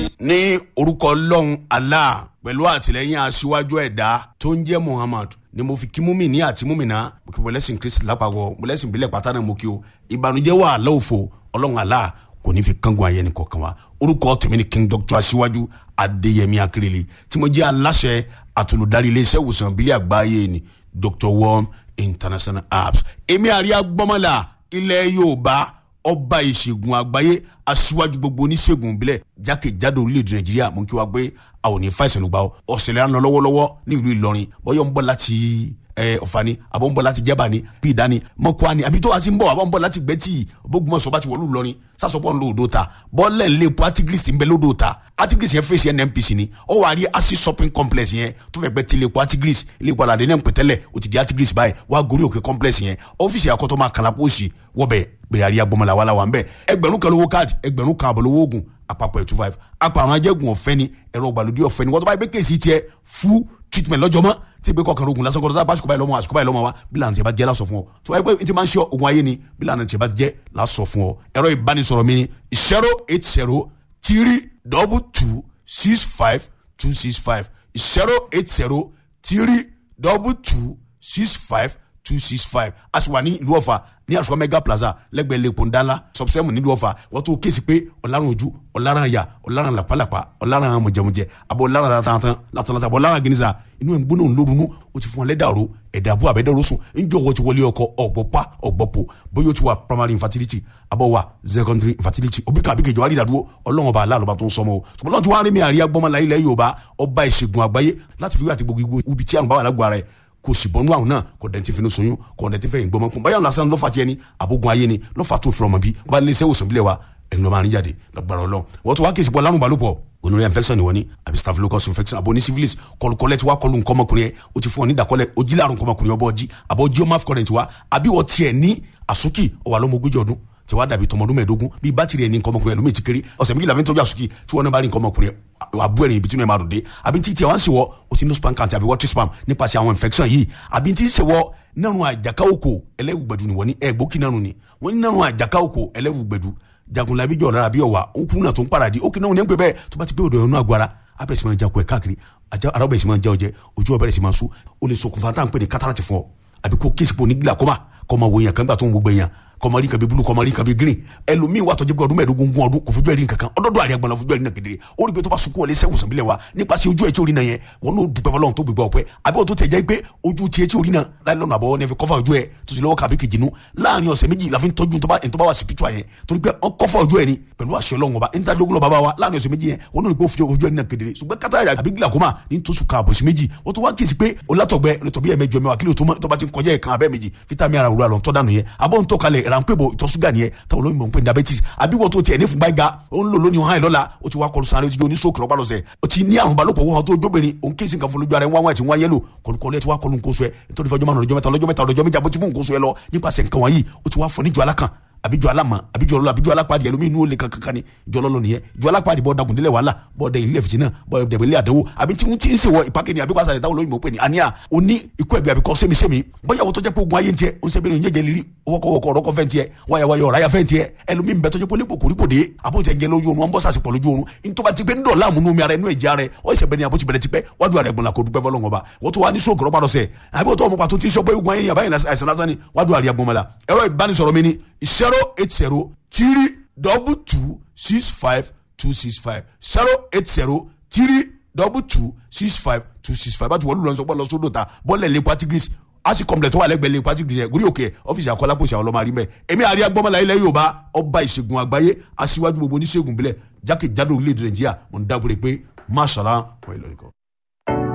ní orúkọ ọlọ́run allah pẹ̀lú àtìlẹ́yìn aṣíwájú ẹ̀dá tó ń jẹ́ muhammad ni mo fi kí múmìnì àti múmìnà mo kí wọlẹ́sìn kristi lápapọ̀ wọlẹ́sìn ìbílẹ̀ pátá náà mo kí o ìbànújẹ́ wà lọ́wọ́fọ̀ ọlọ́run allah kò ní fi kángun ayé ni kọ̀ọ̀kan wa orúkọ tèmi ni king doctor aṣíwájú adéyẹmí akérèlé tí mo jẹ́ aláṣẹ àtolùdarí iléeṣẹ́ ìwòsàn ìbílẹ̀ àgbáyé ni dr worm international apps èmi àríyá gbọ́mọlá ilẹ̀ yorùbá ọba ìṣègùn àgbáyé aṣíwájú gbogbo oníṣègùn ìbílẹ̀ jákèjádò orílẹ̀-èdè nàìjíríà mú kí wá gbé àwọn òní fàìsàn ló gbà ọ́ ọ̀sẹ̀lẹ̀ à ń lọ lọ́wọ́lọ́wọ́ ní ìlú ìlọrin bọ́yọ̀ ń bọ̀ láti ọ̀fani àbọ̀ ń bọ̀ láti jẹ́bà ni bí ìdání mọ́kúá ni àbí tó wá sí ń bọ̀ àbọ̀ ń bọ̀ láti gbẹ́tì bógunmọ̀sọ̀ bá ti wọ̀lú ìlọrin sásọpọ̀ ń lo odò ta bọ́ọ̀lẹ̀ ń lé epo artigris ń bẹ lódò ta artigris yẹn fèsì nnpc ni ó wà á rí acid shopping complex yẹn tó fẹ́ gbẹ́ ti lè epo artigris ilé ìpàdé àdé náà ń pẹ̀tẹ́lẹ̀ ó ti di artigris báyìí wá gorí òkè complex yẹn ọ́fíìsì àkọ́tọ́ máa kàlà pósì wọ́bẹ̀ gbèrè àríyá gbọmọlá wàhálà wà ń bẹ ẹgbẹ̀rún kan lówó káàdì ẹgbẹ̀rún kan àbọ̀ lówó oògùn àpapọ̀ two five àpàrọ̀ ajẹ́gun ọ̀fẹ́ ni ẹ̀rọ ìgbàlódé ọ̀fẹ́ ni wọ́n tó bá yẹ pé kéèsì tiẹ̀ fún treatment lọ́jọ́ mọ́ tí ìgbé kọkànlá oògùn lásán kọ́ńtà báṣukú báyìí lọ́mọ àṣukú báyìí lọ́mọ wa bí lànà tí a bá jẹ́ lásọ fún ọ tó bá yẹ pé tí máa ń ṣe oògùn ayé ni bí lànà tí a bá jẹ́ lásọ fún ọ ẹ̀rọ ìbánisọ̀rọ̀ mi ni zero eight zero three double two six five two six five zero eight zero three double two six five two six five a sì wà ní ìlú ọ̀fà ní àṣọ mega plaza lẹ́gbẹ̀ẹ́ lẹ́kọ̀ọ́ ńdánlá sọ̀bùsẹ́mù nílùú ọ̀fà wọ́n tún kéésì pé ọ̀làrùn ojú ọ̀làrùn àyà ọ̀làrùn làpálàpá ọ̀làrùn mọ̀jẹ̀mọ̀jẹ̀ àbọ̀ ọ̀làrùn látàntàn látàntàn àbọ̀ ọ̀làrùn gínísà inú ẹ̀ ń gbóná ńlórunú ó ti fún wọn lẹ́dàrú ẹ̀dàbú àbẹ́dẹ́rú sùn ńjọ́ wọ́n ti wọlé ọkọ ọ̀gbọ́pá ọ̀gbọ́pọ̀ bóyá ó ti wà primary infertility àbọ̀ wà secondary infertility òbí kan àbíkejì wà rídàdúró ọlọ́run ọba aláàlọ́ba tó ń sọmọ o ṣùgbọ́n lọ́n ti wá rí mi àríyá gbọ́mọlá ilẹ̀ yorùbá ọba ìṣègùn àgbáyé láti fi wí àti gbogbo ibi tí àrùn bá wà lágbára rẹ̀ kò sì bọ́nú àwọn náà kò dẹ̀ ti fi ní soyún kò dẹ̀ ti fẹ́ ìgbọ́mọ kún báyọ̀ lásán ló fà tiẹ̀ ni àbógun ayé ni ló fà tó fi ọmọ bí wọ́n bá lé iṣẹ́ òsùn bílẹ̀ wa ẹ̀yin ló máa ń jáde lọ́gbàrá ọlọ́ wọ́n tún wá kí ìsìnkú ọlárùn balùpọ̀ onírè infection ni wọ́n ní àbí staphylococcus infection àbò ní syphilis kọlùkọlẹ̀ tí wàá kọlù nǹkan ọmọkùnrin yẹn o ti fún ọ ní ìdàkọlẹ̀ ojí láàrùn nǹkan ọmọkùnrin ọbọ̀ ọjí àbọ̀ ojí ọmọ afcon tiwa àbí wọ́n tiẹ̀ ní àsúkì ọwà lọ́mọ ogójì ọdún tí wàá dàbí tọmọdún mẹ́ẹ̀ẹ́dógún bíi bátìrì ẹni nǹkan ọmọkùnrin ẹlòmíì ti kéré ọ̀sẹ̀ méjìlá fi ń tọ́jú àsúkì tí wọ́n náà bá rí nǹkan ọmọkùnrin àbú ẹ̀rìn ibi tí wọ́n máa dùn dé àbí tí tiẹ̀ wá ń ṣèwọ́ o ti ní spam count àbí water spam nípasẹ̀ àwọn infection yìí àbí tí ń ṣèwọ́ nínú àjàká òkò ẹlẹ́wùgbẹ̀dù ni wọ́n ní ẹ̀gbókì náà ni wọ́n ní nínú àjàká òkò ẹlẹ́wùgbẹ̀dù jagunlabi jọ̀ lára bí ọ̀wà òkú náà tó ń paradì ó kì náà ní pẹ́ bẹ́ẹ̀ tó bá ti pé odò ẹ̀rọ agbára abẹ́rẹ́ sì máa ń jakun ẹ̀ káàkiri ara ọbẹ̀ sì máa ń já ọjẹ́ ojú ọbẹ̀ sì máa ń sú ó lè ṣokùnfà tá à ń pè ní kátàràtì fún ọ àbí kó kéèsì pò ní glaucoma kọ́ máa wo èèyàn kan gbà tó ń gbogbo èèyàn kọmọrí nǹkan bíi bulu kọmọrí nǹkan bíi green ẹlòmíín wà tọjú pé ọdún mẹ́ẹ̀ẹ́dógún gún ọdún kò fojú ẹrí nǹkan kan ọdọọdọ àríyá gbọnà fojú ẹrí náà kedere ó rí pé tó bá sunkún wọlé sẹwùn sàbílẹ wa nípasẹ̀ ojú ẹ tí orí náà yẹn wọn n'o dùpẹ́ fọlọ́run tó gbégbá ọpẹ́ àbí wọn tó tẹ̀ jẹ́ pé ojú tiẹ̀ tí orí náà láì lọ́nà àbọ̀ nẹ́fẹ̀ kọ́fà ojú ẹ tó sì lọ́wọ́ kàbí kejì nu láàrin ọ̀sẹ̀ méjì la fi ń tọ́jú tó bá wà spiritual yẹn torí pé ọ kọ́fà ojú ẹ ni pẹ̀lú àṣẹ ọlọ́run ọba níta jogun lọ bàbá wa láàrin ọ̀sẹ̀ méjì yẹn wọn n'o rí pé ó fi ojú ẹ ní náà kedere ṣùgbọ́n kátà àbí glaucoma ní tó sùn káàbọ̀ sí méjì wọ́n tó wá kí sí pé olátọ̀gbẹ́ olùtọ̀bí ẹ̀ mẹ́jọ mẹ́wàá kí ló tó bá ti ń kọjá ẹ̀ kan abẹ́ méjì fítàmì ara òwúrọ̀ àlọ́ tọ́ dànù yẹn abọ́ ń tọ́ kalẹ̀ ìrànpẹ́ bò ìtọ̀ ṣúgà nìyẹn táwọn olóyìnbó ń pè ní diabetes àbí wọ́n tó tiẹ̀ ní fúnba ìga ó ń lò lónìí hàn lọ́la ó ti wá kọlu sáré ó ti jó ní stroke lọ́pàá lọ́sẹ̀ ó ti ní àrùn balòpọ̀ wọn tó jóbìnrin òun kéésì nǹkan fún lójú ara ẹ̀ wọ́n wá ẹ̀ tí wọ́n yẹ́lò kọlùkọlù ẹ̀ ti wá kọlu nǹkan oṣù ẹ̀ nítorí fọjọ́ márùn ọjọ́ mẹ́ta ọlọ́jọ́ mẹ́ta ọlọ́jọ́ méjì àbótí fún nǹkan oṣù ẹ̀ lọ nípasẹ̀ nǹkan wọ̀nyí ó ti wá fọ níjọ alákan àbí jọ alama àbí jọ ọlọ àbí jọ alápàdé ẹlòmíín inú olè kankan ni jọ ọlọlọ nìyẹn jọ alápàdé bọ dagun délẹ wàhálà bọ dẹ ilé fìtínà bọ dẹbẹ ilé àdánwò àbí tí wọn ti ń sèwọ ìpàkẹ́ ni àbí wàásà rẹ táwọn olóyìnbó pè ní àníyà ó ní ikú ẹ̀bí àbíkọ́ sẹ́mi-sẹ́mi bóyá wọ́n tó jẹ́ pé ogun ayé ń tiẹ̀ ó ń sẹ́bi ní ìyẹ́jẹ́ lírí wọ́kọ̀wọ́kọ̀ ọ̀rọ̀kọ̀ fẹ́ ń tiẹ̀ wáyàwáyà ọ̀ráyà fẹ́ ń tiẹ̀ ẹlòmíín bẹ tó jẹ́ pé olébò kòríkò dé àbójẹ ń jẹ lójú oorun wọn bọ́ sàṣepọ̀ lójú oorun nítorí ti pé ń dọ̀la àmúnú mi ara ẹnu ẹ̀jẹ̀ ara ẹ̀ ọ̀ ìṣẹ̀ bẹ́ẹ̀ ni àbójì bẹ̀rẹ̀ ti pẹ́ wájú àrẹ̀ gbọ̀nla kò dúpẹ́ fọlọ́ngọ̀ bá wọ́n tó wá ní sóògùn rọ́pàá lọ́sẹ̀ àbí wọ́n tó ọmọ pàtó tí sọ pé ogun ayé yàbá yẹn àìsàn lásán ni wájú àrẹ̀ gbọ̀nmọ́la ẹ̀rọ ìbánisọ̀rọ̀ mi ni zero eight zero three double two six five two six five zero eight zero three double two six five two six five bájú wọlé lọ́nà sọ́gbọ́n lọ sódò ta bọ́ọ̀lẹ̀ lè patigris asi complex tó wà lẹ́gbẹ̀ẹ́ lè patigris yẹn gúrí òkè ọ́fíìsì àkọlápòsì àwọn ọlọ́mọ àrímẹ̀ èmi àríyá gbọ́mọlá ilẹ̀ yorùbá ọba ìṣègùn àgbáyé aṣíwájú gbogbo oníṣègùn bílẹ̀ jákèjádò orílẹ̀-èdè nàìjíríà mo ń dábòrè pé máṣàlá wọ́n ìlọrin kan.